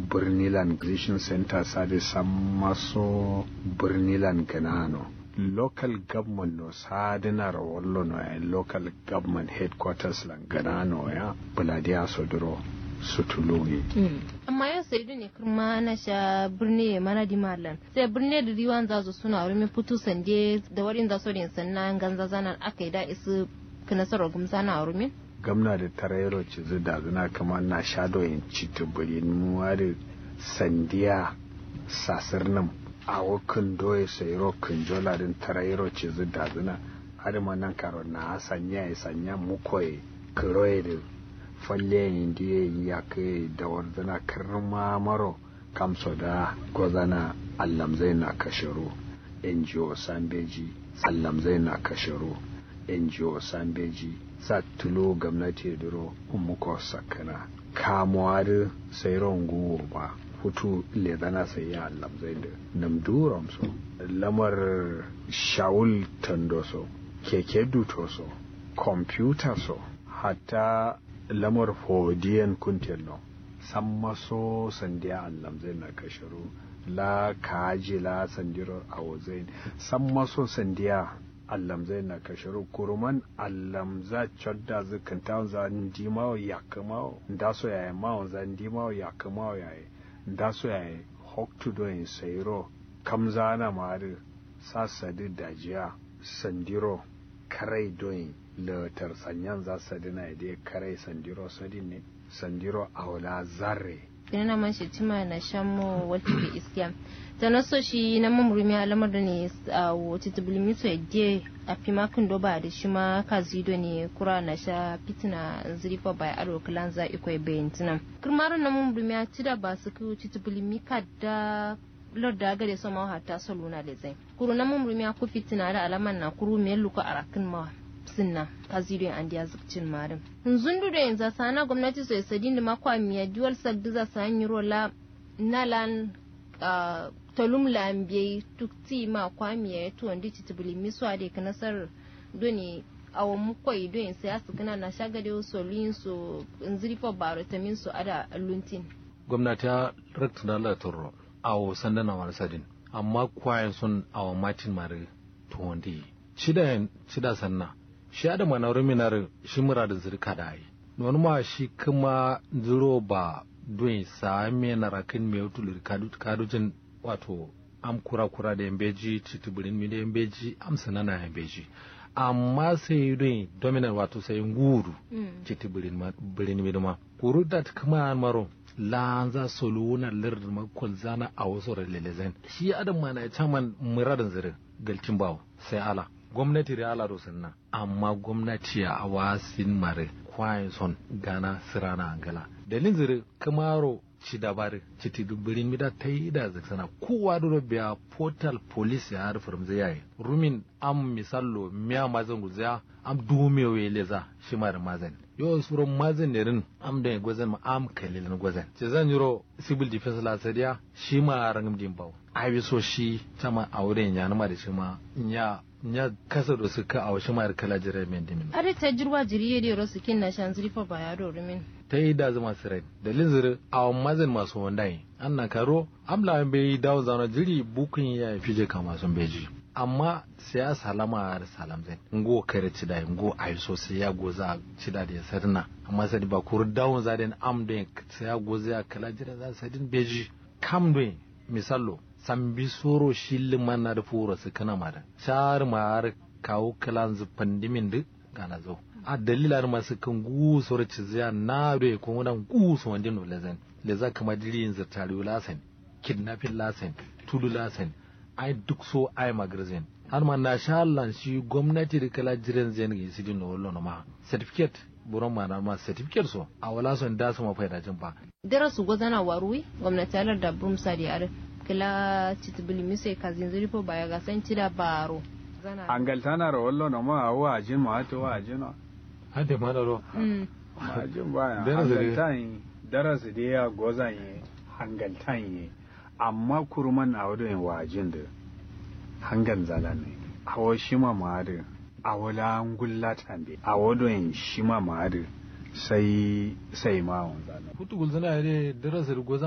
birnilan Christian Center sade sammaso birnilan ganano local government no sadinar wallo no ya local government headquarters lan ganano ya buladiya sodoro sutulungi amma yau sai ne kuma na sha birni mana di malan sai birni da riwan za su suna wurin fito sande da warin za su rin sannan ganza zanan aka yi da isu kinasarar gumsa na wurin gamna da tarayro ci da zina kama na shado yin citi buri nuwa da sandiya sasir nan a wakin doye sai rokin jola din tarayro ci da zina har ma nan karo na sanya ya sanya mukoye kiroye da falle indiye ya kai da warzana karma maro kamso da gozana allamzai na kashiro ngo sambeji allamzai na kashiro ngo sambeji sa tulo gwamnati duro umuko sakana kamuwa da sairon guwo ba hutu le zana sai ya allamzai da namduram so lamar shawul tandoso keke dutoso kwamfuta so hatta lamar fodiyan kuntelno san maso sandiya allam zai na kashiru la kaji la sandiro a wazain san maso sandiya allam zai na kashiru kuruman allam za chodda zikin ta za ndimawo ya kamawo nda so yayi mawo za ndimawo ya kamawo yayi nda so yayi hoktu do in sayro kamza na mari sasadi dajiya sandiro karai doyin latar sanyan za su dina da karai sandiro sadin ne sandiro aula zarre ina man shi tima na shamo wata ke iskiya ta na so shi na mamurumi alamar da ne a wata tubulimi so yadda a fi makin doba da shi ma ka zido ne kura na sha fitina zirifa bai aro kilan za ikwai bayan tunan kirmarin na mamurumi a ci da ba su kai wata tubulimi ka da lorda gare so ma hatta so luna le zai kuru na mamurumi a ku fitina da alaman na kuru me luka arakin ma sinna kazirin an diya zukcin marin zundu da yanzu sana gwamnati sai sadin da makwa miya duwal sagdi za sa yi rola nalan tolum lambiye tukti ma kwa miya ya tuwon di titibili miswa da ka nasar doni awa mukwai don yin sai asu kana na shagade wasu lin su nzirifo baro ta min su ada luntin gwamnati ya rakta da Allah turro awo sandana wani sadin amma kwayan sun awa matin mare tuwon di shida shida sanna shi da manaurin minar shi mura da zirka da yi wani ma shi kuma zuro ba don same na rakin mai wutul kadujin wato am kura kura da yambeji titubirin mi da yambeji am sanana yambeji amma sai don dominant wato sai nguru titubirin birin mi ma kuru da kuma maro lanza soluna lir makon zana a wasu ralelezen shi adam mana ya caman muradin zirin galtin bawo sai ala gwamnati da ala nan amma gwamnati a wasin mare kwayin son gana sirana angala dalin zire kamaro ci dabari ci ti dubirin mida ta yi da zaksana kowa da biya portal police ya harfar zai yayi rumin am misallo miya mazan guzaya am dume we leza shi mara mazan yo suron mazan ne rin am da gwazan ma am kalilin gwazan ce zan yiro civil defense la sadiya shi ma rangam din bawo ai so shi tama auren ya nama da shi ma ya nya kasa da suka a wasu mayar kala jirai mai dimin. Are ta jirwa jiriye da rosu kin na shan zurifa ba ya rumin. Ta yi da zama sirai da linziri a mazin masu wanda yi. An na karo amla bai dawo zaune jiri bukun ya fi je kama sun beji. Amma sai ya salama da salam zai. Ngo kare cida ngo ayi so sai ya goza cida da ya sarna. Amma sai ba kuru dawon zaden am da sai ya goza ya kala jira za sadin beji. Kam da misallo sambi soro shilli manna da furo su kana mara shar mar kawo kalan zu pandimin du gana zo a dalilar masu kan gu soro ciziya na do ko wannan gu so wandin no lezen leza kama dirin za tariyo lasen kidnapping lasen tudu lasen ai duk so ai magazin har ma na sha Allah shi gwamnati da kala jiran zai ne su dinno wallo ma certificate buron ma na ma certificate so a wala son da su ma faida jin ba darasu gwazana waruwi gwamnati alar da brumsa da yare kila citibili mise kazin zirifo baya ga san cida baro angal tana ro wallo no ma wa ajin ma hato wa ajin no hade ma da ro ma ajin baya Darasi dai. hangal tan darasi da ya gozan yi hangal tan yi amma kurman a wadon wa ajin da hangal zala ne awo shima ma da awola ngulla tambe a wadon shima ma da sai sai ma wanzana kutu gulzana ya dai darasa goza